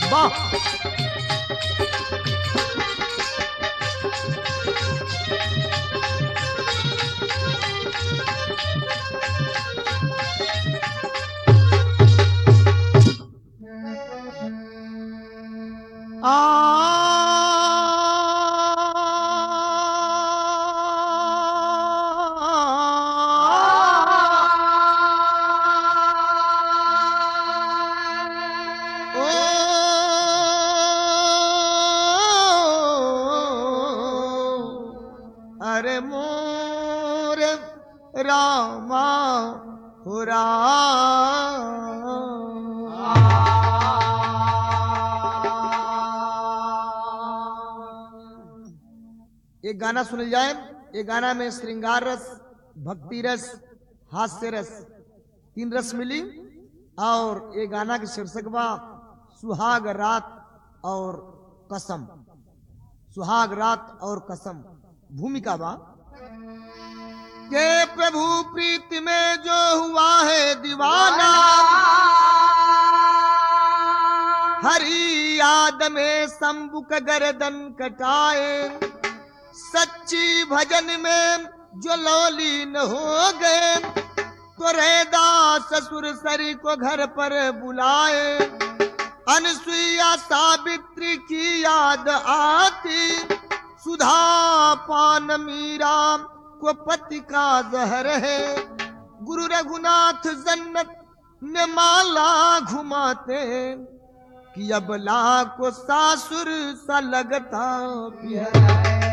वाह अरे मोर रामा हो एक गाना सुन जाए ये गाना में श्रृंगार रस भक्ति रस हास्य रस तीन रस मिली और ये गाना के शीर्षक बा सुहाग रात और कसम सुहाग रात और कसम भूमिका बा के प्रभु प्रीति में जो हुआ है दीवाना हरी याद में शंभुक गर्दन कटाए सच्ची भजन में जो लौलीन हो गए तो दास ससुर सरी को घर पर बुलाए अनसुईया सावित्री की याद आती सुधा पान मीरा को पति का जहर है गुरु रघुनाथ जन्नत में माला घुमाते कि अब ला को सासुर सा लगता प्यारा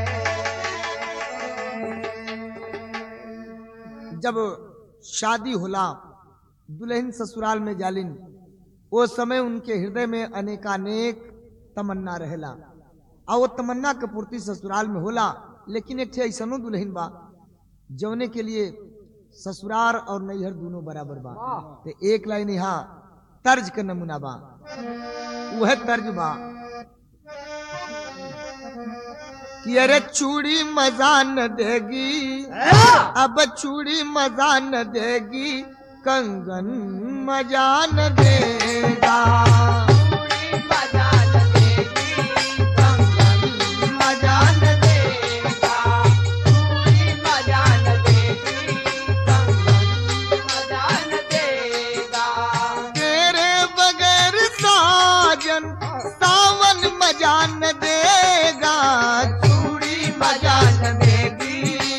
जब शादी होला दुल्हन ससुराल में जालिन वो समय उनके हृदय में अनेकानेक तमन्ना रहेला और वो तमन्ना के पूर्ति ससुराल में होला लेकिन एक ठे ऐसनो दुल्हन बा जौने के लिए ससुराल और नैहर दोनों बराबर बा ते एक लाइन यहाँ तर्ज के नमूना बा वह तर्ज बा कि अरे चूड़ी मजा न देगी अब चूड़ी मजा न देगी कंगन मजा न देगा मजा न तेरे बगैर साजन सावन मजा न देगा चूड़ी मजा न देगी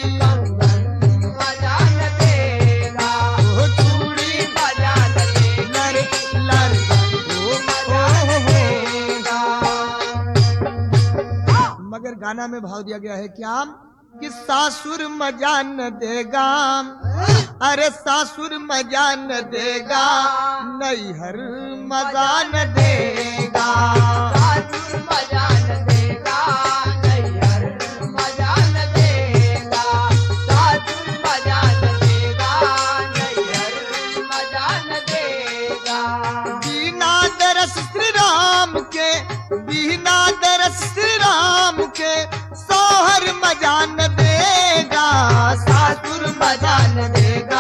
ओ चूड़ी लर लर ओ, ओ, हो। मगर गाना में भाव दिया गया है क्या कि सासुर मजा न देगा अरे सासुर मजा न देगा नैहर मजा न देगा बिना दरस श्री राम के बिना दरस श्री राम के सोहर मजा न देगा सासुर मजा न देगा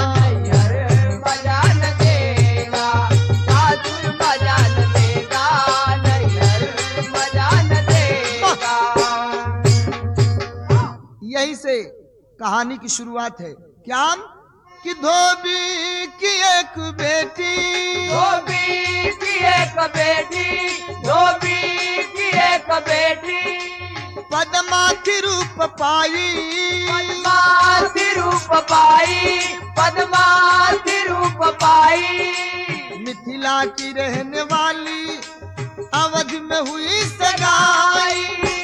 यही से कहानी की शुरुआत है क्या कि धोबी की एक बेटी धोबी की एक बेटी धोबी की एक बेटी पदमा की रूप पाई पद्मावती रूप पाई पद्मावती रूप पाई मिथिला की रहने वाली अवध में हुई सगाई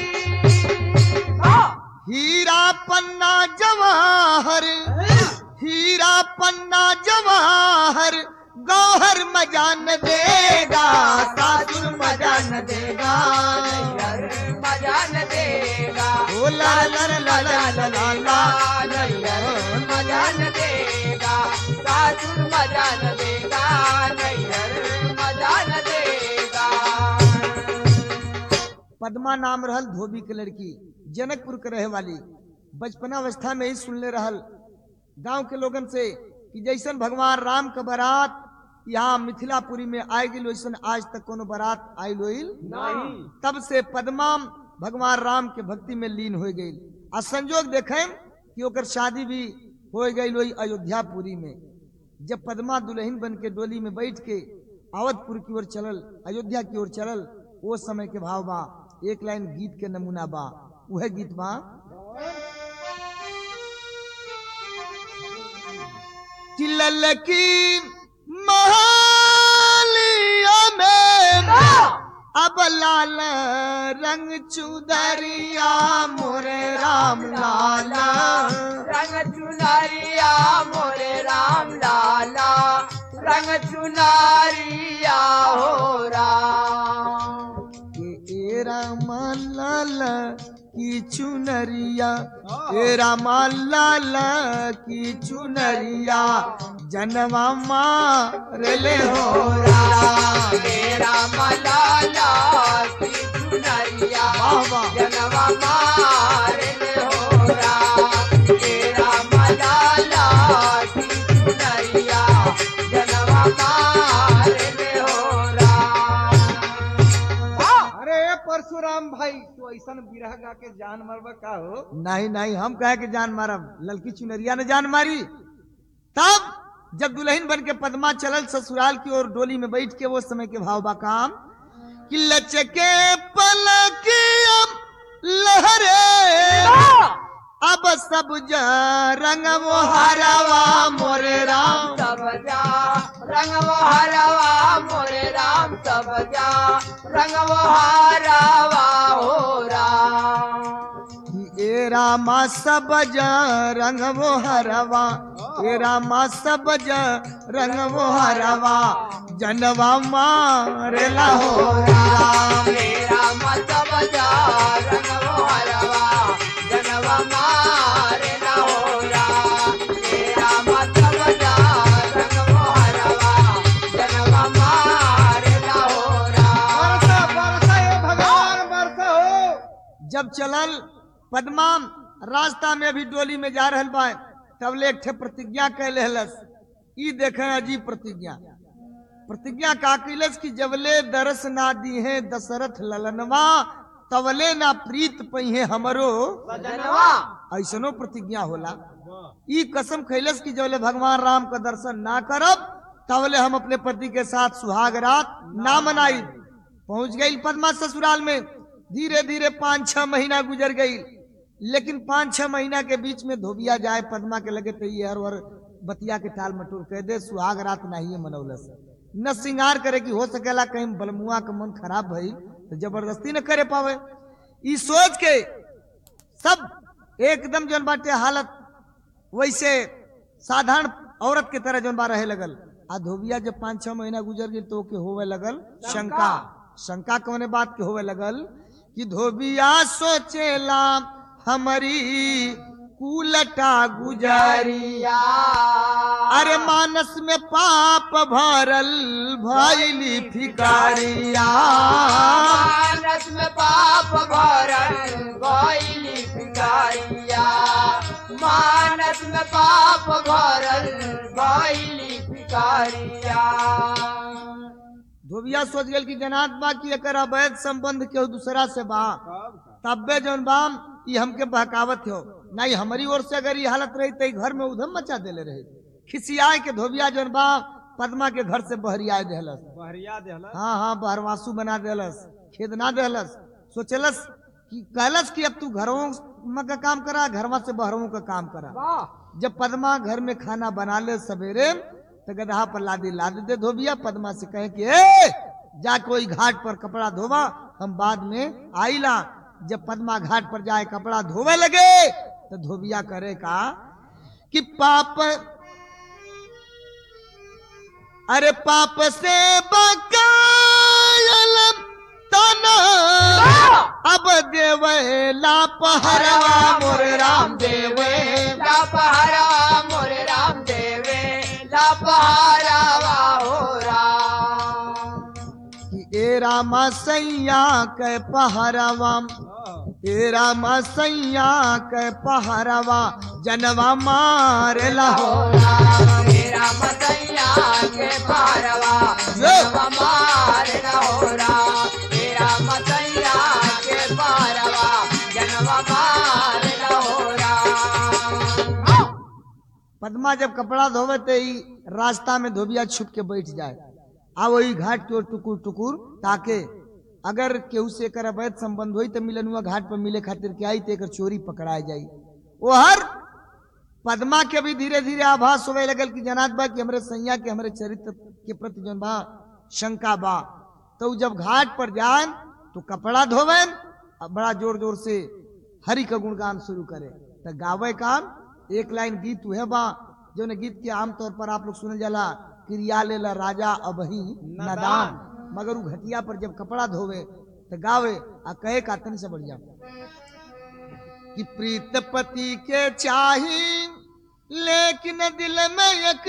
हीरा पन्ना जवाहर हीरा पन्ना जवाहर गौहर मजा न देगा सासुर मजा न देगा मजा न देगा ओ ला ला ला ला ला ला ला ला नैहर मजा न देगा सासुर मजा न देगा नैहर मजा न देगा पद्मा नाम रहल धोबी के लड़की जनकपुर के रहे वाली बचपना अवस्था में ही सुनले रहल गांव के लोगन से कि जैसन भगवान राम के बारात यहाँ मिथिलापुरी में आए गेल वैसन आज तक कोनो बारात आयल होइल नहीं तब से पद्मा भगवान राम के भक्ति में लीन हो गई आ संजोग देखें कि ओकर शादी भी हो गई वही अयोध्यापुरी में जब पद्मा दुल्हन बन के डोली में बैठ के आवतपुर की ओर चलल अयोध्या की ओर चलल वो समय के भाव बा एक लाइन गीत के नमूना बा वह गीत बा चिल्लल की महालिया में अब लाल रंग चुदरिया मोरे राम लाला रंग चुनरिया मोरे राम लाला रंग चुनरिया हो राम के ए राम लाला की चुनरिया ए राम लाला की चुनरिया जनवा मारले हो राम मेरा मलाला की चुनरिया वाह, वाह। जनवा मारे हो राम मेरा मलाला की चुनरिया जनवा मारे हो राम अरे परशुराम भाई तू ऐसा बिरह गा के जान मरबा का हो नहीं नहीं हम कहे के जान मारब ललकी चुनरिया ने जान मारी तब जब दुल्हन बन के पद्मा चलल ससुराल की ओर डोली में बैठ के वो समय के भाव बा काम कि लचके पलकिया लहरे अब सब रंग वो हरावा मोरे राम सब जा रंग वो हरवा मोरे राम सब जा रंग वो हरवा हो राम कि ए रामा सब रंग वो हरवा ए रामा सब रंग वो हरवा जनवा मारेला हो राम मेरा मत बजा रंग वो हरवा जनवा मारे ना हो राम मेरा मत बजा रंग वो हरवा जनवा मारे ना हो राम बरसा बरसा हे भगवान बरसा हो जब चलल पद्मा रास्ता में भी डोली में जा रहल बा तब ले एक ठे प्रतिज्ञा कैले हलस ई देखे अजीब प्रतिज्ञा प्रतिज्ञा का कैलस कि जबले दरस ना दी है दशरथ ललनवा तवले ना प्रीत पहिए हमरो सजनवा ऐसनो प्रतिज्ञा होला ई कसम खैलस कि जबले भगवान राम का दर्शन ना करब तबले हम अपने पति के साथ सुहाग रात ना मनाई पहुंच गई पद्मा ससुराल में धीरे धीरे पाँच छह महीना गुजर गई लेकिन पाँच छह महीना के बीच में धोबिया जाए पद्मा के लगे तो ये हर वर बतिया के टाल मटोर कह दे सुहाग रात नहीं मनौलस न श्रृंगार करे कि हो सकेला कहीं बलमुआ का मन खराब भई तो जबरदस्ती न करे पावे ई सोच के सब एकदम जौन बाटे हालत वैसे साधारण औरत के तरह जौन बा रहे लगल आ धोबिया जब पाँच छह महीना गुजर गई तो के होवे लगल शंका शंका कौने बात के होवे लगल कि धोबिया सोचेला हमारी कुलटा गुजारी अरे मानस में पाप भरल भैली फिकारिया मानस में पाप भरल गईली भिखारिया मानस में पाप भरल गईली भिखारिया धोबिया सोच गल कि जनात बा कि एकर अवैध संबंध केहू दूसरा से बा तब्बे जौन बाम ई हमके बहकावत हो नहीं हमारी ओर से अगर ये हालत रही तो ई घर में उधम मचा देले रहे खिसियाए के धोबिया जौन बा पद्मा के घर से बहरियाए देहलस बहरिया देहला हाँ हाँ बहरवासु बना देलस खेद ना देहलस सोचलस कि कहलस कि अब तू घरों में का काम करा घरवा से बहरों का काम करा जब पद्मा घर में खाना बना ले सवेरे तो गदहा पर लादी लाद दे धोबिया पद्मा से कहे कि ए जा कोई घाट पर कपड़ा धोवा हम बाद में आईला जब पद्मा घाट पर जाए कपड़ा धोवे लगे तो धोबिया करे का कि पाप अरे पाप से बकायल तना अब देवे लापहरवा मोर राम देवे लापहरा मोरे राम देवे लापहरावा हो राम कि ए रामा सैया के पहरवा ए रामा सैया के पहरवा जनवा मार लहो मेरा मतैया के पारवा जनवा मार न होरा तेरा मतैया के पारवा जनवा मार न होरा पद्मा जब कपड़ा धोवे ते ही रास्ता में धोबिया छुप के बैठ जाए आ वही घाट की ओर टुकुर टुकुर ताके अगर केहू से एकर अवैध संबंध होई तो मिलन हुआ घाट पर मिले खातिर के आई तो एकर चोरी पकड़ाए जाई वो हर पद्मा के भी धीरे धीरे आभास होवे लगल कि जनात बा कि हमरे सैया के हमरे चरित्र के प्रति जौन बा शंका बा तो उ जब घाट पर जाए तो कपड़ा धोवेन और बड़ा जोर जोर से हरि का गुणगान शुरू करे तो गावे काम एक लाइन गीत उहे बा जो गीत के आमतौर पर आप लोग सुने जाला क्रिया लेला राजा अबही नदान मगर उ घटिया पर जब कपड़ा धोवे तो गावे आ कहे का तनी से बढ़िया कि प्रीत पति के चाही लेकिन दिल में एक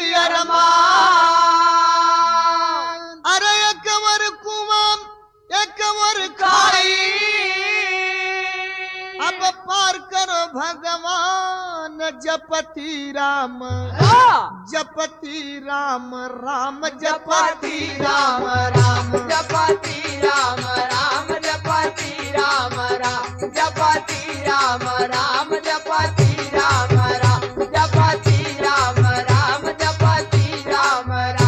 अरमान अरे एक वर कुआं एक वर खाई अब पार करो भगवान जपति राम जपति राम राम जपति राम राम जपति राम राम जपति राम राम जपति राम राम जपति राम राम जपति राम राम जपति राम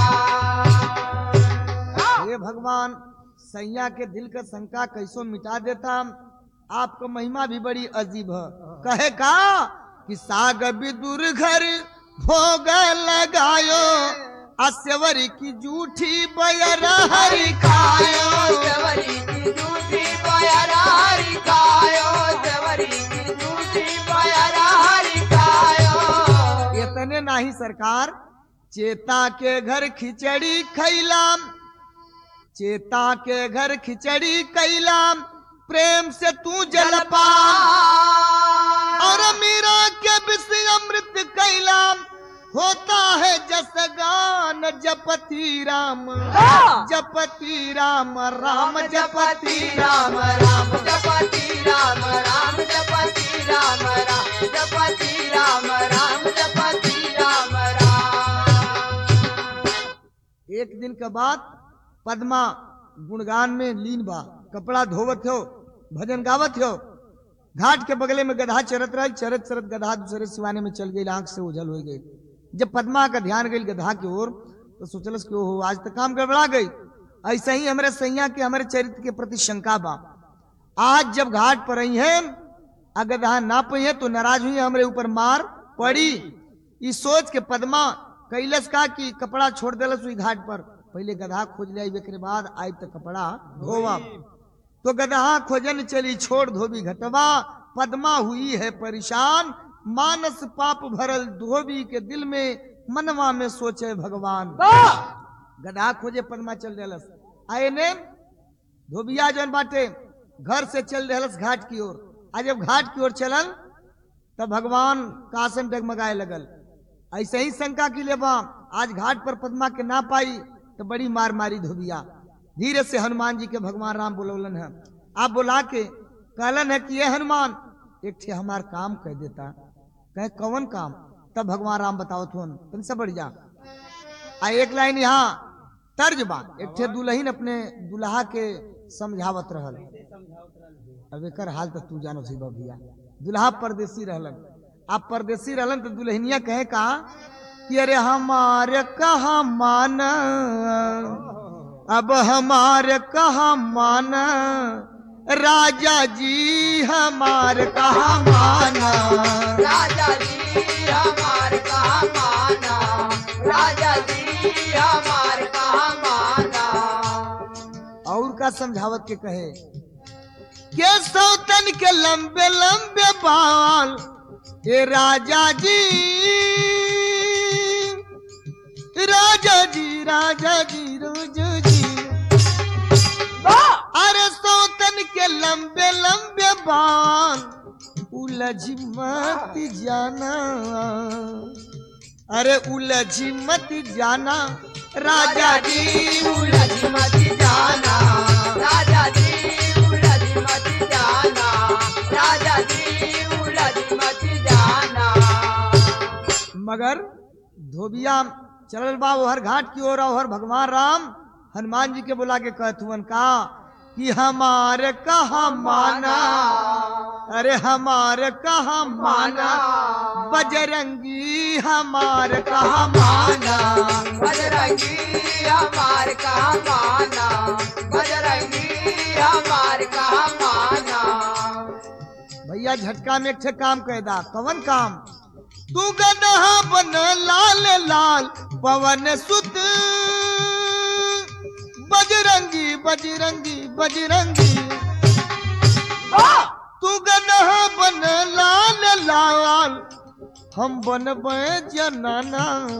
राम हे भगवान सैया के दिल का शंका कैसो मिटा देता आपका महिमा भी बड़ी अजीब है कहे का कि साग विदुर घर भोग लगायो अस्यवरी की जूठी बयर हरि खायो जवरी की झूठी बयरारी खायो जवरी की झूठी बयरारी खायो इतने नाही सरकार चेता के घर खिचड़ी खैलाम चेता के घर खिचड़ी कैलाम प्रेम से तू जलपा और मीरा के विषय अमृत कैलाम होता है जस गान जपति राम जपति राम राम जपति राम राम जपति राम राम जपति राम राम जपति राम राम जपति राम राम एक दिन के बाद पद्मा गुणगान में लीन बा कपड़ा धोवत हो भजन गावत हो घाट के बगले में गधा चरत रही चरत चरत गधा दूसरे सिवाने में चल गई आंख से ओझल हो गई जब पद्मा का ध्यान गई गधा की ओर तो सोचलस कि ओहो आज तक काम गड़बड़ा गई ऐसे ही हमारे सैया के हमारे चरित्र के प्रति शंका बा आज जब घाट पर आई है अगर गधा ना पई है तो नाराज हुई हमारे ऊपर मार पड़ी इस सोच के पद्मा कैलस का कि कपड़ा छोड़ देलस हुई घाट पर पहले गधा खोज ले के बाद आई तो कपड़ा धोवा तो गधा खोजन चली छोड़ धोबी घटवा पद्मा हुई है परेशान मानस पाप भरल धोबी के दिल में मनवा में सोचे भगवान गधा खोजे पद्मा चल देलस आए ने धोबिया जौन बाटे घर से चल देलस घाट की ओर आज जब घाट की ओर चलन तब भगवान कासन डगमगाए लगल ऐसे ही शंका की लेबा आज घाट पर पद्मा के ना पाई तो बड़ी मार मारी धोबिया धीरे से हनुमान जी के भगवान राम बोलौलन है आप बुला के कहलन है कि ये हनुमान एक ठे हमार काम कह देता कहे कौन काम तब भगवान राम बताओ तुम तुमसे बढ़ जा आ एक लाइन यहाँ तर्ज बा एक ठे दुल्हन अपने दुल्हा के समझावत रहल अब एकर हाल तो तू जानो सी भैया दुल्हा परदेसी रहलन आप परदेसी रहलन तो दुल्हनिया कहे का कि अरे हमारे कहा मान अब हमारे कहा मान राजा जी हमार कहा माना राजा जी हमार कहा माना राजा जी हमार कहा माना और का समझावत के कहे के सौतन के लंबे लंबे बाल ए राजा जी राजा जी राजा जी रोजो जी अरे सौतन के लंबे लंबे बाल उलझ मत जाना अरे उलझ मत जाना राजा जी उलझ मत जाना राजा जी उलझ मत जाना राजा जी उलझ मत जाना मगर धोबिया चलल बा हर घाट की ओर और भगवान राम हनुमान जी के बुला के कहत हुवन का कि हमारे कहा माना अरे हमारे कहा माना बजरंगी हमारे कहा माना बजरंगी हमार का माना बजरंगी हमार का माना भैया झटका में एक ठे काम कैदा कवन काम तू गदहा बन लाल लाल पवन सुत बजरंगी बजरंगी बजरंगी तू गदहा बन लाल लाल हम बनबे जनाना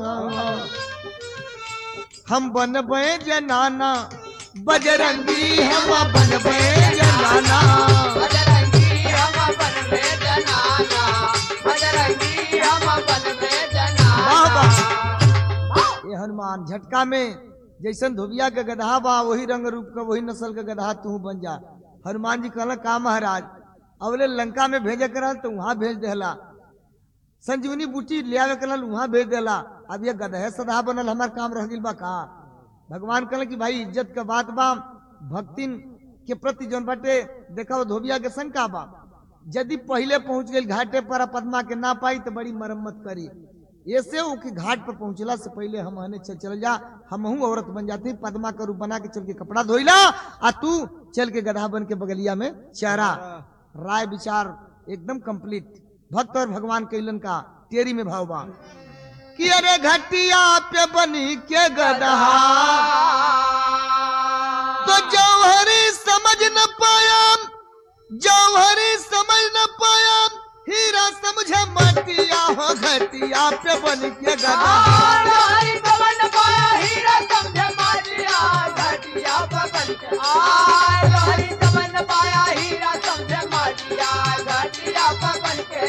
हम बनबे जनाना बजरंगी हम बनबे जनाना बजरंगी हम बन में जनाना बजरंगी हम बन में वाह, जनाना ये हनुमान झटका में जैसन धोबिया के गधा बा वही रंग रूप का वही नस्ल के गधा तू बन जा हनुमान जी कहला का महाराज अवले लंका में भेजे कर तो वहां भेज देला संजीवनी बूटी ले आवे करल वहां भेज देला अब ये गधे सदा बनल हमार काम रह गइल बा का भगवान कहले कि भाई इज्जत के बात बा भक्तिन के प्रति जौन बाटे देखा वो धोबिया के शंका बा यदि पहले पहुंच गई घाटे पर आ पद्मा के ना पाई तो बड़ी मरम्मत करी ऐसे उनके घाट पर पहुंचला से पहले हम हने चल चल जा हम औरत बन जाती पद्मा का रूप बना के चल के कपड़ा धोइला आ तू चल के गधा बन के बगलिया में चारा राय विचार एकदम कंप्लीट भक्त और भगवान कैलन का तेरी में भाव बा कि अरे घटिया पे बनी के गधा तो जौहरी समझ न पाया जौहरी समझ न पाया हीरा समझे मटिया हो घटिया पे बन के गधा हरि पवन पाया हीरा समझे मारिया घटिया पवन के आय हरि पवन पाया हीरा समझे मारिया घटिया पवन के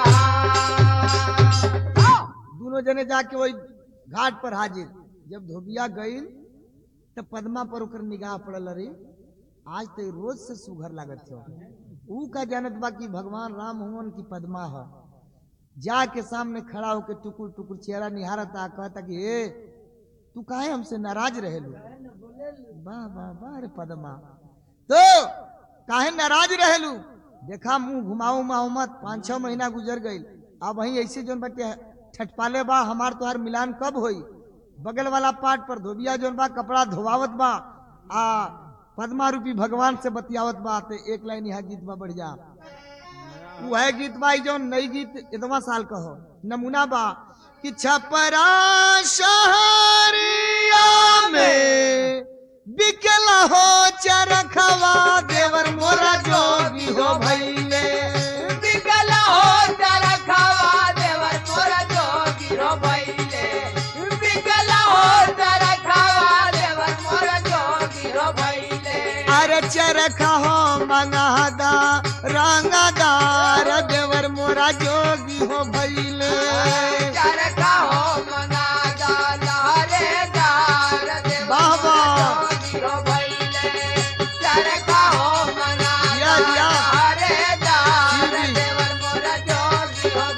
गला दोनों जने जाके वही घाट पर हाजिर जब धोबिया गई तब पद्मा पर ओकर निगाह पड़ल अरे आज तो रोज से सुघर लागत हो ऊ का जानत बा कि भगवान राम हुवन की पद्मा है जाके सामने खड़ा होके टुकुर टुकुर चेहरा निहारता कहता कि हे तू काहे हमसे नाराज रहेलू वाह वाह वाह रे पद्मा तो काहे नाराज रहेलू देखा मुंह घुमाऊ माऊ मत पाँच छह महीना गुजर गई अब वही ऐसे जोन बटे ठटपाले बा हमार तोहार मिलान कब होई बगल वाला पाट पर धोबिया जोन बा कपड़ा धोवावत बा आ पद्मा रूपी भगवान से बतियावत बा ते एक लाइन यहाँ गीत बा बढ़ जा वो है गीत बा जो नई गीत इतवा साल का हो नमूना बा कि छपरा शहरिया में बिकला हो चरखवा देवर मोरा जोगी हो भैले बिकला हो जरा खावा देवर मोरा जोगी रो भइले बिकला हो जरा खावा देवर मोरा जोगी रो भइले अरे चरखा हो मंगादा रंगदार देवर मोरा जोगी हो भैले चरखा हो मनादा लहरेदार देवर वाह, वाह। मोरा जोगी रो भइले चरखा हो मनादा या, या। लहरेदार जी, जी। देवर मोरा जोगी रो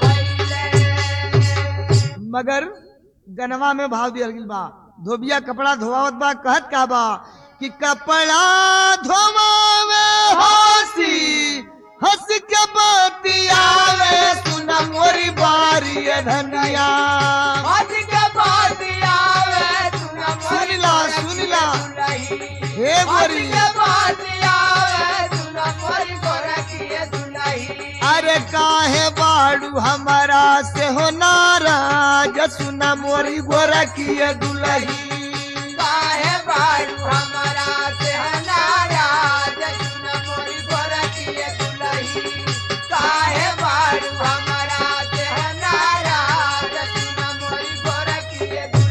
भइले मगर गनवा में भाव दिया गिल बा धोबिया कपड़ा धोवावत बा कहत का बा कि कपड़ा धोवावे हंसी हंस के बतियावे सुना मोरी बारी ए धनिया आज के बाद आवे सुना मोरी सुनिला, गोरखी सुनिला। दुलही। हे आज गोरी के बाद आवे सुना मोरी गोरखी दुलही। अरे काहे बाड़ू हमारा से हो नाराज सुना मोरी गोरा की दुलही काहे बारू हमारा से नाराज सुना मोरी गोरखी दुलही। काहे बारू हमारा से नाराज सुना मोरी गोरखी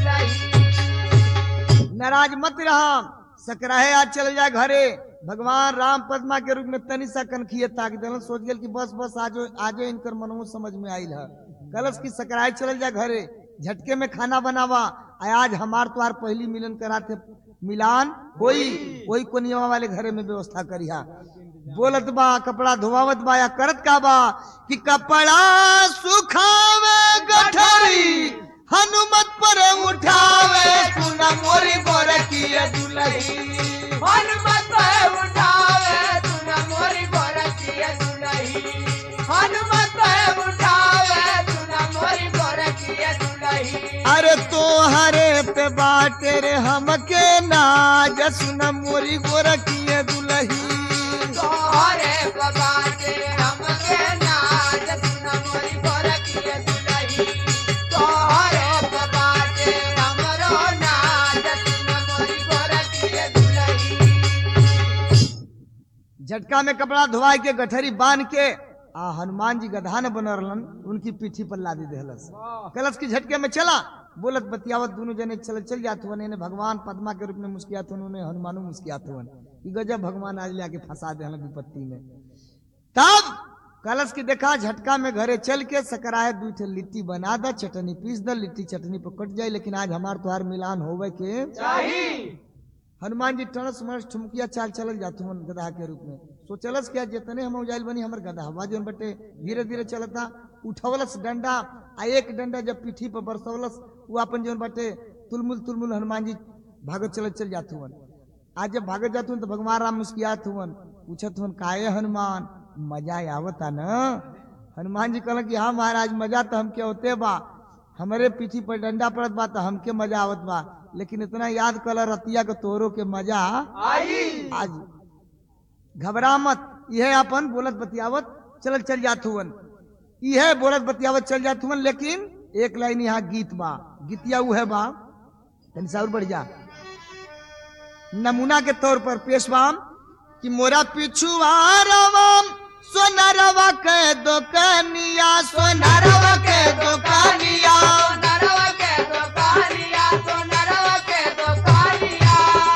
दुलही। नाराज मत रहा सकराहे आज चल जा घरे भगवान राम पद्मा के रूप में तनी सा कनखिए ताक दिलन सोच गेल कि बस बस आजो आजो इनकर मनमो समझ में आइल है कलश की सकराहे चल जा घरे झटके में खाना बनावा आ आज हमार तोहार पहली मिलन करा थे मिलान कोई कोई कोनिया वाले घरे में व्यवस्था करिहा बोलत बा कपड़ा धोवावत बा या करत का बा कि कपड़ा सुखावे गठरी हनुमत पर उठावे सुना मोरी गोरखी दुलही हनुमत पे उठावे तूने मोरी गोरखिया दुलही हनुमत पे उठावे तूने मोरी गोरखिया दुलही अरे तो हरे पे बाटे रे हमके नाज सुना मोरी गोरखी दुलही तोहरे बाबाटे हमके नाज तूने मोरी गोरखिया दुलही तोहरे बाबाटे हमरो नाज तूने मोरी गोरखिया दुलही झटका में कपड़ा धोवा के गठरी बांध के आ हनुमान जी गधा न बनरलन उनकी पीठी पर लादी देहलस कलश की झटके में चला बोलत बतियावत दोनों जने चल चल जात हुआ इन्हें भगवान पद्मा के रूप में मुस्कियात हुआ उन्हें हनुमानो मुस्कियात हुआ कि गजब भगवान आज लाके फंसा दे विपत्ति में तब कलश की देखा झटका में घरे चल के सकराए दू ठे लिट्टी बना द चटनी पीस द लिट्टी चटनी पर कट जाए लेकिन आज हमार तुहार मिलान होवे के हनुमान जी टणस मणस ठुमकिया चाल चलल जात हुन गधा के रूप में सोचलस क्या जितने हम उजाइल बनी हमर गधा जोन बटे धीरे धीरे चलता उठवलस डंडा आ एक डंडा जब पीठी पर बरसवलस वो अपन जोन बटे तुलमुल तुलमुल हनुमान जी भागत चलत चल जात हुन आज जब भागत जात हुन तो भगवान राम मुस्कियात हुन पूछत हुन काहे हनुमान मजा आवता न हनुमान जी कहलन कि हाँ महाराज मजा तो हमके होते बा हमरे पीठी पर डंडा पड़त बा तो हमके मजा आवत बा लेकिन इतना याद कल रतिया के तोरो के मजा आज घबरा मत यह अपन बोलत बतियावत चलत चल जात हुवन यह बोलत बतियावत चल जात हुवन लेकिन एक लाइन यहाँ गीत बा गीतिया उ है बा तनी सा और बढ़ जा नमूना के तौर पर पेशवाम कि मोरा पिछुआरवाम सोनरवा के दुकानिया सोनरवा के दुकानिया सोनरवा के दुकानिया सोनरवा के दुकानिया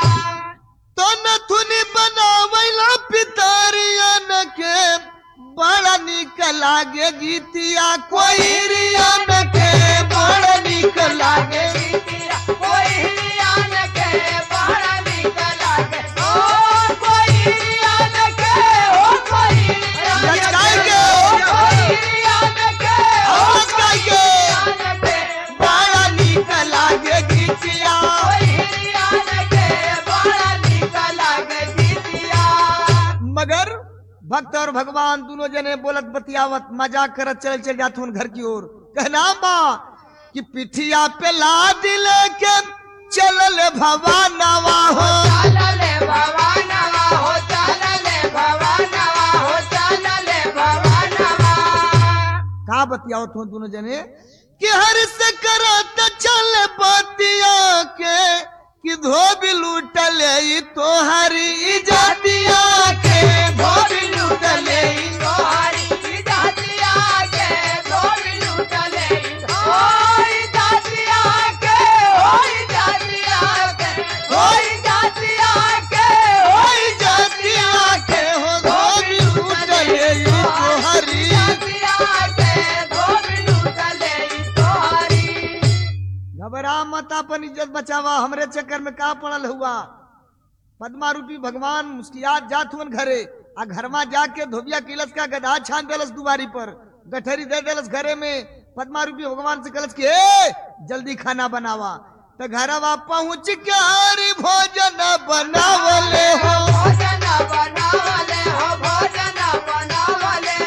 तो नथुनी बनावैला पितरियन के बड़ा निक लागे गीतिया कोई रियन के बड़ा निक लागे गीतिया कोई हिरियान के बड़ा निक लागे ओ कोई हिरियान के ओ कोई हिरियान लचकाई के के। ओ कोई हिरियान के ओ आवाज गाई के। हिरियान के बड़ा निक लागे गीतिया कोई हिरियान के बड़ा निक लागे गीतिया मगर भक्त और भगवान दोनों जने बोलत बतियावत मजाक करत चल चल जात हुन घर की ओर कहना बा कि पिठिया पे लादिल के चलल भवानवा हो चालले भवानवा हो चालले भवानवा हो चालले भवानवा का बतियावत हो दोनों जने कि हर से करत चल बतिया के कि धोबी लूटले ई तोहरी इजातिया के धोबी लूटले ई तोहरी जातिया के धोबी लूटले ओई जातिया के ओई जातिया के ओई जातिया के ओई जातिया के हो धोबी लूटले ई तोहरी जातिया के धोबी लूटले तोहरी घबरा मत अपन इज्जत बचावा हमरे चक्कर में का पड़ल हुआ पद्मा रूपी भगवान मुस्कियात जात हुन घरे आ घरमा जाके धोबिया किलस का गधा छान देलस दुआरी पर गठरी दे देलस घरे में पद्मा रूपी भगवान से कलस के ए जल्दी खाना बनावा तो घरवा पहुंच के हरी भोजन बनावले हो भोजन बनावले हो भोजन बनावले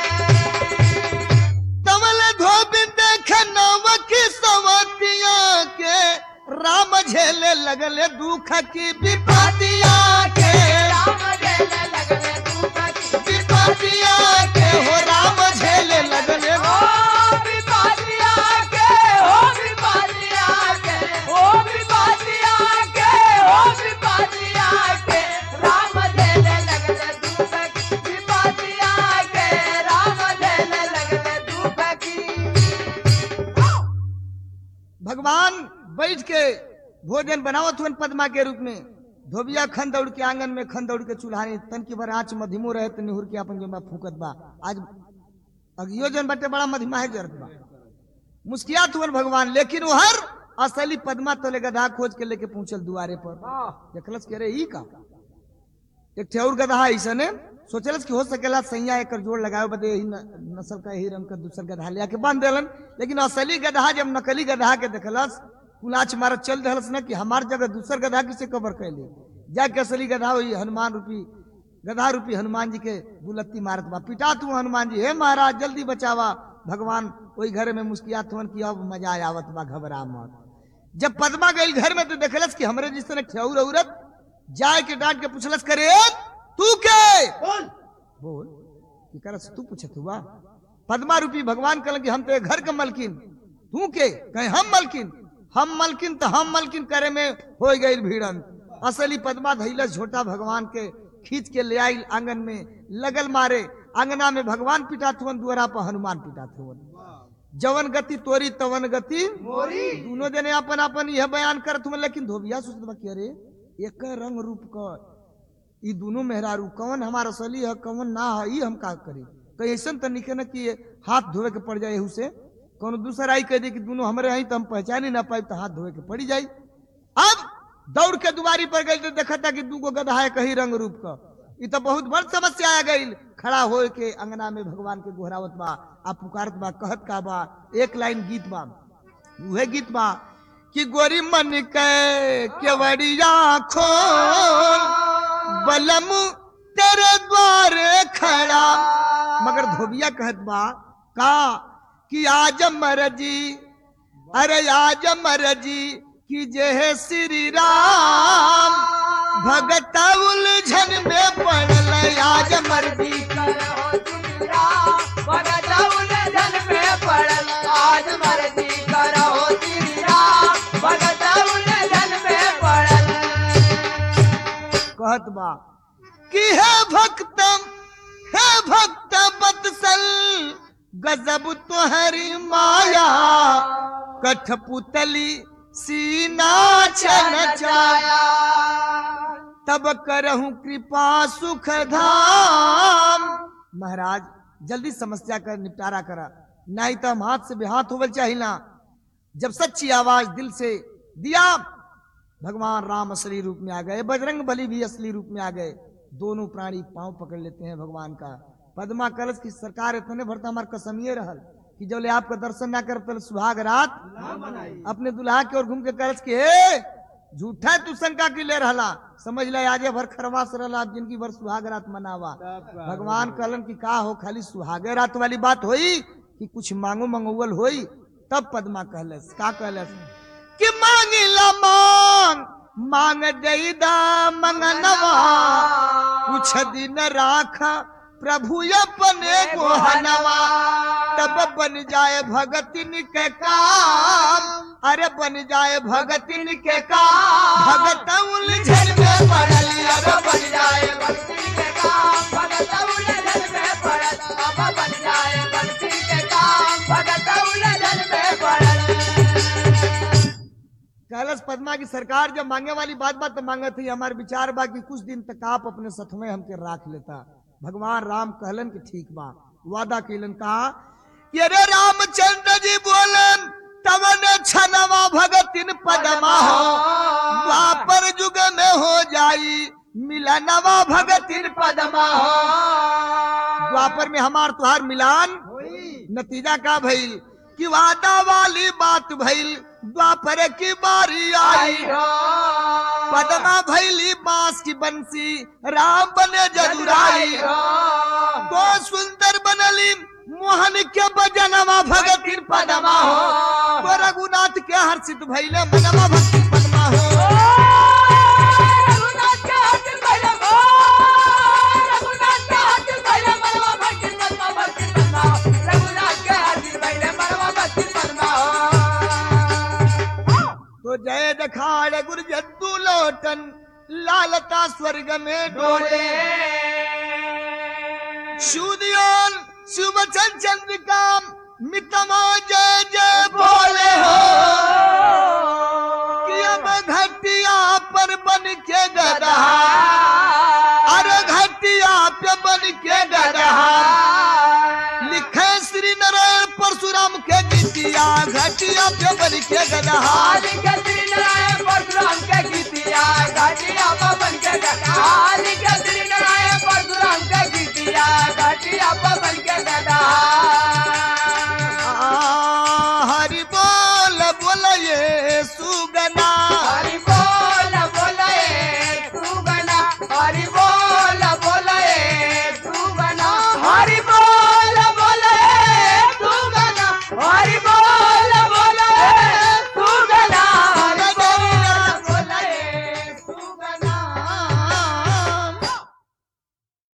तमल धोबी देख नव की सवतिया के राम झेले लगले दुख की विपतिया के राम झेले लगले दुख की विपतिया के हो राम झेले लगले ओ विपातिया के ओ विपातिया के ओ विपातिया के ओ विपातिया के राम झेले लगले दुख की विपातिया के राम झेले लगले दुख की भगवान बैठ के भोजन बनावत हुन पद्मा के रूप में धोबिया खन दौड़ के आंगन में खन दौड़ के चूल्हानी तन की भर आँच मधिमो रहे तो निहुर के अपन जो फूकत बा आज अगियो जन बटे बड़ा मधिमा है जरत बा मुस्कियात हुन भगवान लेकिन वो हर असली पद्मा तले गधा खोज के लेके पहुंचल दुआरे पर देखलस के रे ई का एक ठेउर गधा ऐसने सोचलस कि हो सकेला सैया एकर जोड़ लगावे बदे यही न- नस्ल का यही रंग का दूसर गधा ले आके बांध देलन लेकिन असली गधा जब नकली गधा के देखलस कुलाच मारत चल दहलस न कि हमार जगह दूसर गधा किसे कबर कैले जाके असली गधा हुई हनुमान रूपी गधा रूपी हनुमान जी के बुलत्ती मारत बा पिटा तू हनुमान जी हे महाराज जल्दी बचावा भगवान वही घर में मुस्कियात हुन कि अब मजा आवत बा घबरा मत जब पद्मा गई घर में तो देखलस कि हमरे जिस तरह ठेउर औरत जाए के डांट के पूछलस करे तू के बोल कि करस तू पूछत हुआ पद्मा रूपी भगवान कहलन कि हम ते घर के मलकिन तू के कहे हम मलकिन हम मलकिन तो हम मलकिन करे में हो गई भीड़न असली पद्मा धैलस झोटा भगवान के खींच के ले आई आंगन में लगल मारे अंगना में भगवान पिटात हुवन दुआरा पर हनुमान पिटात हुवन जवन गति तोरी तवन गति मोरी दोनों जने अपन अपन यह बयान करत हुए लेकिन धोबिया सोचत बा कि अरे एक रंग रूप क ई दोनों मेहरारू कौन हमार असली है कौन ना है ई हम का करी कहीं ऐसा तो निके न कि ये हाथ धोवे के पड़ जाए एहू से कौन दूसरा आई कह दे कि दोनों हमारे आई तो हम पहचान ही ना पाए तो हाथ धोवे के पड़ी जाई अब दौड़ के दुबारी पर गई तो देखा था कि दूगो गधा है कहीं रंग रूप का ई तो बहुत बड़ समस्या आ गई खड़ा हो के अंगना में भगवान के गोहरावत बा आ पुकारत बा कहत का बा एक लाइन गीत बा उहे गीत बा कि गोरी मन के केवड़िया खोल बलम तेरे द्वारे खड़ा मगर धोबिया कहत बा का कि आज मरजी अरे आज मरजी कि जे है श्री राम भगत उलझन में पड़ल आज मर्जी करो सिरा भगत उलझन में पड़ल आज मर्जी करो सिरा भगत उलझन में पड़ल कहत बा कि हे भक्तम हे भक्त बत्सल गजब तोहरी माया कठपुतली सीना चल जाया तब करहूं कृपा सुख धाम महाराज जल्दी समस्या का निपटारा करा नहीं तो हम हाथ से बेहाथ होवल चाहिला जब सच्ची आवाज दिल से दिया भगवान राम असली रूप में आ गए बजरंग बली भी असली रूप में आ गए दोनों प्राणी पांव पकड़ लेते हैं भगवान का पद्मा कलश की सरकार इतने भरता हमार कसमिए रहल कि जब ले आपका दर्शन ना कर तो सुहाग रात अपने दुल्हा की ओर घूम के कलश के हे झूठा तू शंका की ले रहला समझ ले आजे भर खरवास रहला अब जिनकी भर सुहाग रात मनावा भगवान कहलन की का हो खाली सुहागे रात वाली बात होई कि कुछ मांगो मंगोवल होई तब पद्मा कहलस का कहलस कि मांगिला मांग मांग देदा मंगनवा कुछ दिन राखा प्रभु अपने गोहनवा तब बन जाए भगतिन के काम अरे बन जाए भगतिन के काम भगत उलझन में पड़ल अब बन जाए भक्ति के काम भगत उलझन में पड़ल अब बन जाए भक्ति के काम भगत उलझन में पड़ल कैलाश पद्मा की सरकार जब मांगे वाली बात बात तो मांगे थी हमारे विचार बा कि कुछ दिन तक आप अपने सथमे हमके राख लेता भगवान राम कहलन कि ठीक बा वादा कैलन कहा कि अरे रामचंद्र जी बोलन तवन छनवा भगतिन पदमा हो द्वापर युग में हो जाई मिलनवा भगतिन पदमा हो द्वापर में हमार तुहार मिलान नतीजा का भइल कि वादा वाली बात भइल द्वापर की बारी आई पदमा भैली बांस की बंसी राम बने जदुराई तो सुंदर बनली मोहन के बजनवा भगत पदमा हो तो रघुनाथ के हर्षित भैले मनवा भक्ति पदमा हो तो जय दखाड़ गुरु जद्दू लोटन लालता स्वर्ग में डोले सूर्योन सुबचन चंद्रिका मितमा जय जय बोले हो कि अब घटिया पर बन के गधा अरे घटिया पे बन के गधा लिखे श्री नारायण परशुराम के गीतिया घटिया पे बन के गधा परशुराम के गीतिया घाटिया पवन के घाटिया हरि बोल